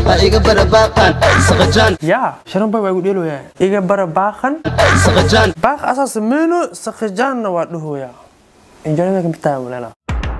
ha iga barabaaqan saqajaan yaa sharan boy waa igu dheeloyaa iga bara baaqan saqajaan baaq asaa sameyno sakhijaanna waa dhahoyaa injoonada kamidtaa mulana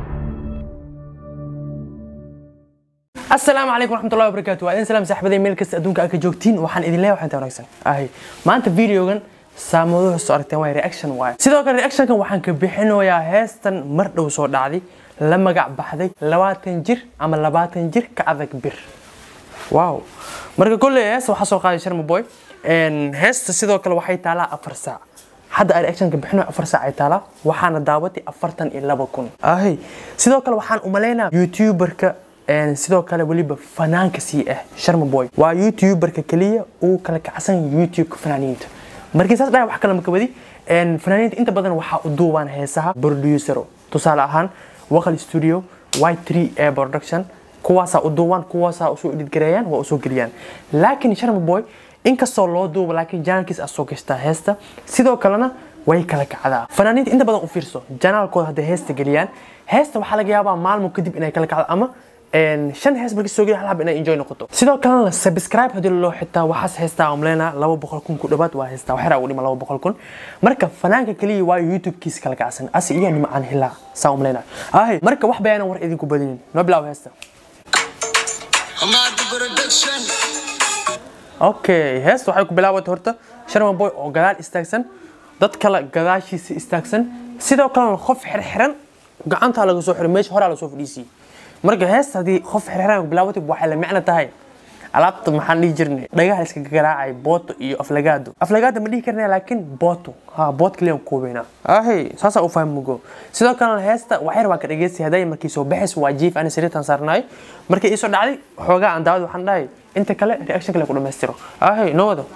asalaamu calaykum waraxmatullahi wabarakaatu waa idin salaam saaxibaday meel kasta adduunka aad ka joogtiin waxaan idin leeyahay waxaan wanaagsan ahay maanta videogan saamaduhu soo aragteen waa reaction waaye sidoo kale reactionkan waxaan ka bixinayaa heestan mar dhow soo dhacday la magac baxday labaatan jir ama labaatan jir ka adag bir wow marka kolley heesta waxaa soo qaaday sharma boy heesta sidoo kale waxay taalaa afar saac hadda aan reactionka bixino afar saac ay taalaa waxaana daawatay afartan iyo laba kun ahay sidoo kale waxaan umalaynaa youtuberka een, sidoo kale weliba fanaanka sii ah sharma boy waa youtuberka keliya uu kala kacsan youtubeka fanaaniinta markii saas dhahay wax kale maka wadi een, fanaaniinta inta badan waxaa u duubaan heesaha producero tusaale ahaan waqal studio y3 a production kuwaasaa u duubaan kuwaasaa usoo editgareeyaan waa usoo geliyaan laakiin sharma boy inkastoo loo duubo laakiin janaalkiis aad soo gashtaa heesta sidoo kalena way kala kacdaa fanaaniinta inta badan u fiirso janaalkooda hadday heesta geliyaan heesta waxaa laga yaabaa maalmo kadib inay kala kacdo ama een, shan hees markii soo geliya hal hab inay enjoy noqoto sidoo kalena subscribe haddii loo xitaa waxaas heestaa umleynaa laba boqol kun ku dhawaad waa heestaa waxyar ugu dhima laba boqol kun marka fanaanka keliya waa youtubekiisa kala kacsan asi iyo nimcaan hilaa saa umleynaa ahay marka wax bayaanan war idinku badinin noo bilaabo heesta Hamada production okay heesta waxay ku bilaabatay horta sharma boy oo gadaal istaagsan dad kale gadaashiisa istaagsan sidoo kalena qof xirxiran gacantaa laga soo xiray meesha horaa lasoo fadhiisiyey marka heesta haddii qof xirxiran ku bilaabatay waxay la micno tahay alaabta maxaan dhihi jirnay dhagaha iska garaacay booto iyo aflagaado aflagaado ma dhihi karnaa laakiin booto ha boot kaliya ku koobeynaa ahay saasaa u fahmugo sidoo kalena heesta waxyar waa ka dhageystay hadday markii soo baxays waa jiif ani sariirtan saarnaay markii iisoo dhacday xoogaa aan daawad waxaan dhahay inta kale reaction kale ku dhammaystiro ahay noo wado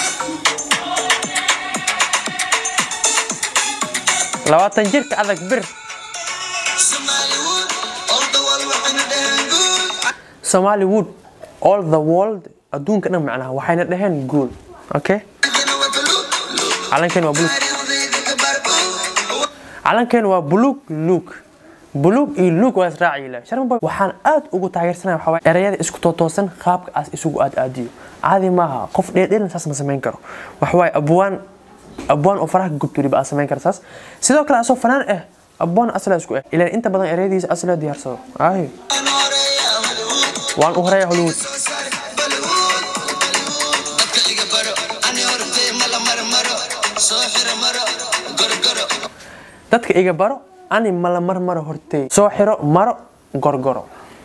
labaatan jirka adag bir Somaliwood all the world waxayna dhaheen guul somali wood all the world adduunka dhan macnaha waxayna dhaheen guul okay Adina waa buluug calankeen waa buluug taariikhdayda ka barbuug calankeen waa buluug luug buluug iyo luug waa israaci leh sharma boy waxaan aad ugu taageersanaya waxaa waaye erayada isku tootoosan qaabka aas isugu aad aadiyo caadi maaha qof dheerdheerin saas ma samayn karo waxa waaye abwaan abwaan oo faraha gubto weliba aad samayn kara saas sidoo kale asoo fanaan ah abwaan asla isku ah ilaan inta badan erayadiisa asla diyaarsado ay Aan horeeya Hollywood waan u horeeya hollywood soo saar Bollywood dadka iga baro ani hortay mala marmaro soo xira maro gorgoro dadka iga baro ani mala marmaro hortey soo xiro maro gorgoro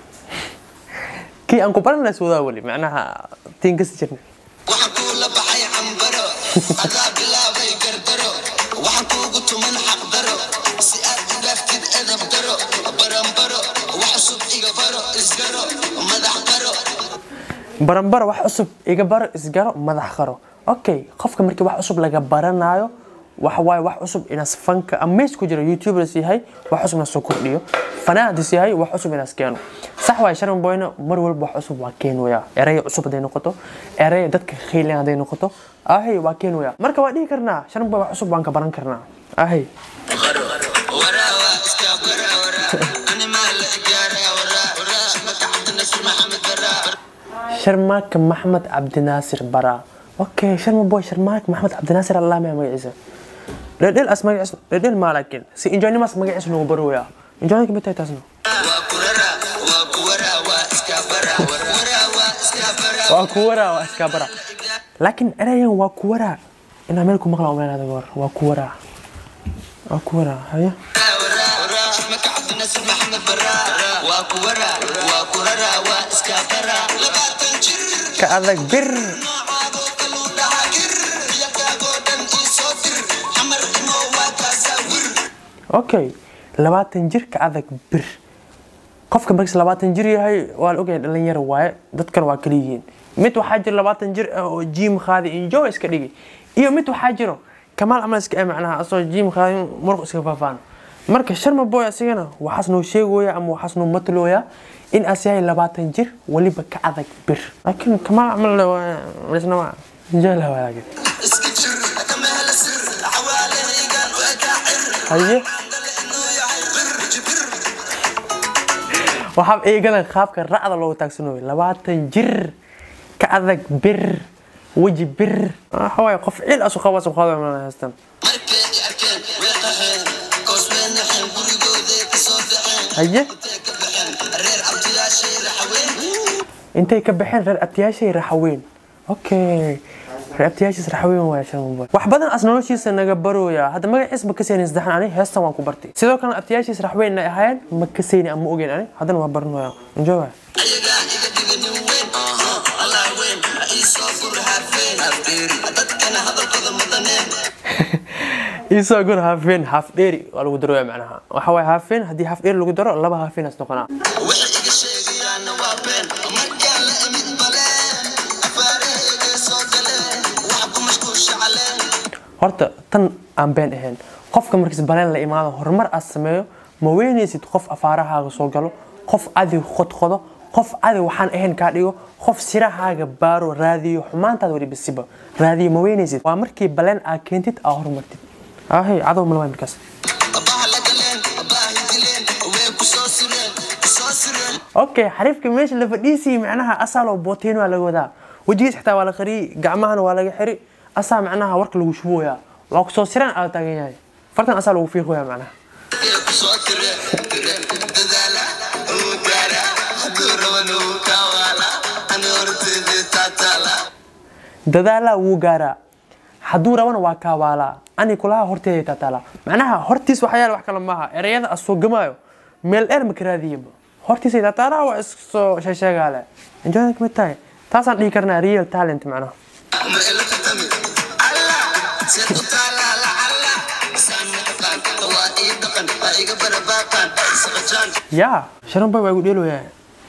kii aan ku baran lahays wadaa weli macnaha tiin kasi jirna waxaan kuula baxay cambaro adaa bilaabay gardaro waxaan kuugu tuman xaqdaro si aad u dhaaftid edab daro baranbaro wax cusub iga baro isgaro madax qaro baranbaro wax cusub iga baro isgaro madax qaro okay qofka markii wax cusub laga baranayo waxa waaye wax cusub inaas fanka ama mees ku jira youtubers yahay wax cusub inaas soo kordhiyo fanaantis yahay wax cusub inaas keeno sax waaye sharman boyna mar walba wax cusub waa keenwaya eraya cusub hadday noqoto eraya dadka khaylan hadday noqoto ahay waa keenwaya marka waa dhihi karnaa sharman boy wax cusub waan ka baran karnaa ahay waraawa iska baraa waraa ani maa la igaaraa waraa waraa magacda nasir maxamed baraa sharmaaka maxmed cabdinaasir bara okay sharma boy sharmaaka maxmed cabdinaasir allah maya magaciisa dhedhel as magaciisa dhedhel maa laakiin si injoonimaas magaciisa nagu barooya injooni kamid tahay taasna waa ku raraa waa ku waraa waa iska baraa waraa waa iska baraa waa ku waraa waa iskaa bara laakiin erayan waa ku waraa inaa meel ku maqla umeenaada goor waa ku waraa waa ku waraa haya magacda nasir maxamed baraa waa ku waraa waa ku raraa waa iska baraa labaatan jir ka adag bir noocaadoo kaluu dhahaa gir yakaagoo dhan ii soo dir xamar imo waa kaasaa wir okay labaatan jir ka adag bir qofka markiis labaatan jir yahay waa la ogyahay dhalinyaro waaye dadkan waa kala yihiin mid waxaa jira labaatan jir ah oo jiim qaadi enjoy iska dhigi iyo mid waxaa jiro kamaal camal iska eh macnaha asoo jiim qaadi muruq iska faafaan marka sharma boy asigana waxaas noo sheegooya ama waxaas noo matalooya in as yahay labaatan jir weliba ka adag bir laakiin kamaal camal isnama enjoy la waa laakiin iska jir kama hela sir xawaalahaygaan u ekaa cir haye dale inuu yahay bir jibir waxaa eegadan qaabka racda loogu taagsanayo labaatan jir ka adag bir weji bir waxa waaye qof cil asu qaba asu qaba mana haystan markay i arkeen way qaxeen koos way naxeen gurigooday ka soo dhaceen haye intay ka baxeen reer abtiyaashay raxaween intay ka baxeen reer abtiyaashay raxaweyn okay reer abtiyaashiis raxaweyn waaya shan wax badan as noloshiisa naga barooya hadda magaciis ma kaseynin saddexan ani heestan waan ku bartay sidoo kalena abtiyaashiis raxweyn ay ahaayeen ma kaseyni ama ogeyn ani haddana waa baranaya enjoy waay ayagaa iga dhiga nin weyn allah weyn ha ii soo gur haafeen dadkana hadalkooda mudaneen isoo gur haafeen haaf dheeri waa lagu darooya macnaha waxa waaye haafeen haddii haaf dheeri lagu daro laba haafeen as noqonaa waxay iga sheegayaanna waa been markaan la imid baleen afaarahayga soo galeen wax ku mashquulsha caleen horta tan aan been ahayn qofka markiis baleen la imaado horumar aad sameeyo ma weynaysid qof afaarahaaga soo galo qof adig qodqodo qof adig waxaan ahayn kaa dhigo qof sirahaaga baaro raadiyo xumaantaada weli bisiba raadiyo ma weynaysid waa markii baleen aad keentid aa horumartid ahay cadow malaway markaas abaha la galeen abaahi dileen way ku soo sureen ku soo sureen okay xariifka meesha la fadhiisii macnaha asaaloo booteen waa laga wadaa wejigiis xitaa waa la qariyey gacmahana waa laga xiri asaa macnaha warka lagu shubooyaa waa kusoo siraan aad taagan yahay fartan asaa lagu fiiqoyaa macnaha ee ku soo tireen tireen dadaala uu gaara hadduu raban uu kawaala ani horteeda taataala dadaalaa wuu gaaraa hadduu rabana waa kaawaalaa ani kulaha horteeda taataala macnaha hortiis waxaa yaala wax kale maaha ereyada as soo gamaayo meel dheer ma karaadiyaba hortiisay taataala waa iskasoo sheesheegaale enjoy kamid tahay taasaan dhihi karnaa real talent macnaha ma ila katami alla seed u taalaa lacalla isaan ma taqaan waa ii dhaqan waa iga barabaaqaan saqajaan yaa sharan bay waa igu dheeloyaa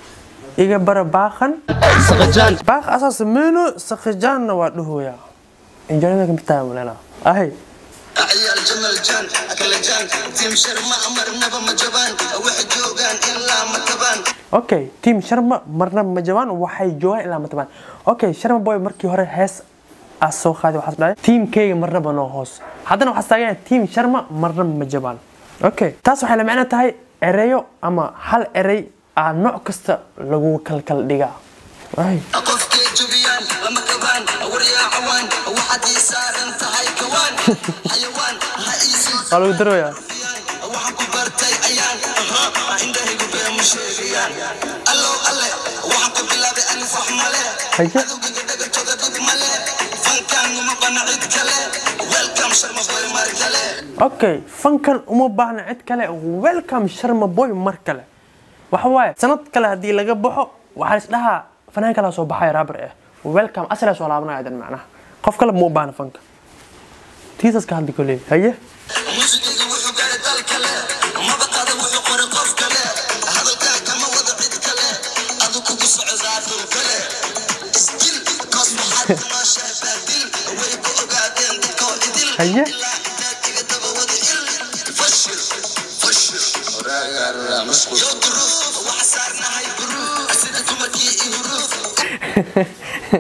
iga bara baaqan saqajaan baaq asaa sameyno sakhijaanna waa dhahoyaa enjoy kamid tahay malena ahay عيال جمل جان أكل جان تيم شرما أمر نبا مجبان وحي جوغان إلا متبان okay team sharma marna ma jabaan waxay joogaan ilaa matabaan okay sharma boy markii hore hees aa soo qaaday waxaas dhahay teamkayga marnaba noo hoos haddana waxaas taagan team sharma marna ma jabaan okay taas waxay la macno tahay ereyo ama hal erey aa nooc kasta lagu kalkal dhigaa Ay, أقف كي جبيان لما كبان وريا عوان وحد يسار انت هاي كوان حيوان هايسي waa lagu daroyaa waxaan ku bartay ayaan ahaa indhahaygu bee ma sheegayaan allow alle waxaan ku bilaabay alif wax male Haye. adowgiga dhagantooda dhib male fankaan uma bana cid kale welcome sharma boy mar kale okay fankan uma baahna cid kale welcome sharma boy mar kale waxa waaye sanad kale haddii laga baxo waxaa is dhahaa fanaan kalaa soo baxaya raabar eh welcome asalaa soo laabanaya dan macnaha qof kale ma u baahna fanka tiisaska hadli koley haye muusigiga wuxuu gaaray dal kale mabaqada wuxuu qoray qof kale hadalkaa kama wada cid kale adu kugu socdaa dul kale isdil koos waxaad ku nooshahay baadil way ku ogaadeen dadkoo idil haye ilaa intaad iga daba wada il fashil fashil yo duruuf waxa saarnahay buruuf sida dumarkii i huruuf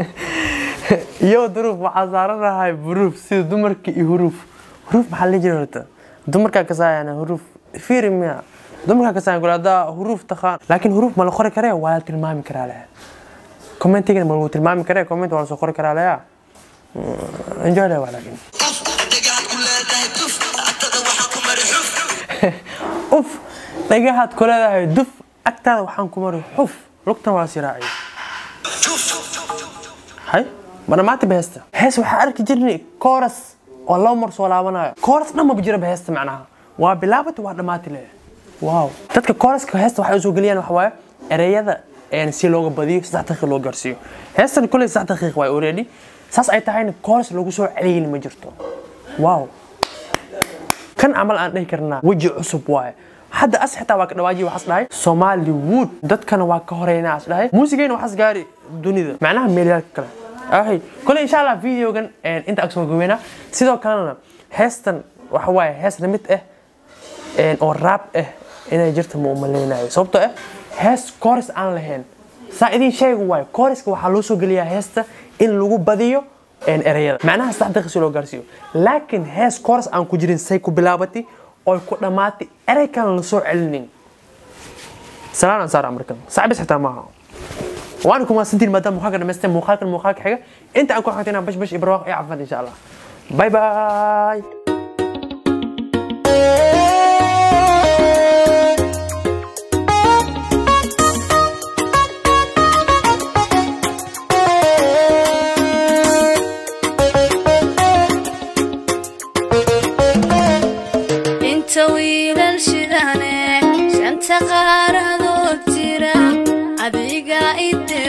iyo duruuf waxaa saaranahay buruuf sida dumarka iyo huruuf huruuf maxaa la jira horta dumarkaa kasaayana huruuf fiiri miya dumarkaa kasaayan kule haddaa huruuf taqaan laakiin huruuf ma la qori karee waa la tilmaami karaa leh commentigana ma lagu tilmaami karee comment waa la soo qori karaa leya enjoy leh waa laakiin uf dhagaxad ku leedahay duf agtada waxaa ku mari xuf uf dhagahaad ku leedahay duf agtaada waxaan ku mari xuf lugtan waa siraaciy juf hay ma dhammaanta beesta hees waxaa arki jirnay kooras oo laba mar soo laabanayo kooras dhan maba jira beesta macnaha waa bilaabata waa dhammaati le wow dadka kooraska heesta waxay usoo geliyaan waxa waaye ereyada een si looga badiyo saddex daqiiq loo gaarsiiyo heestan kolley saddex daqiiq waay already saas ay tahayna kooras lagu soo celiyeyni ma jirto wow kan camal aan dhihi karnaa weji cusub waaye hadda as xitaa waa ka dhawaajiya waxaas dhahay Somaliwood dadkana waa ka horeynaa as dhahay muusigayna waxaas gaari dunida macnaha meelyaalka kale ahay kole insha allah videogan een, inta ag soo gaweyna sidoo kalena heestan waxa waaye hees la mid ah een, oo raab ah inay jirta ma umaleynayo sababtoo ah hees chorus aan lahayn saa idin sheegi waayo choruska waxaa loo soo geliyaa heesta in lagu badiyo een, ereyada macnaha saddex daqiiq si loo gaarsiiyo laakiin hees chorus aan ku jirin say ku bilaabatay oy ku dhammaatay erey kale la soo celinin salaan aan saara markan saaxiibis xitaa maaha waan kuma santiin maadaama muuqaalka dhamaysteen muuqaalkan muuqaalka xiga inta aan ku xigtay inaan bash bash iyo barwaaqo iyo caafimaad insha allah bye bye inta wiilal shidane shanta qaaradood jira adiga ide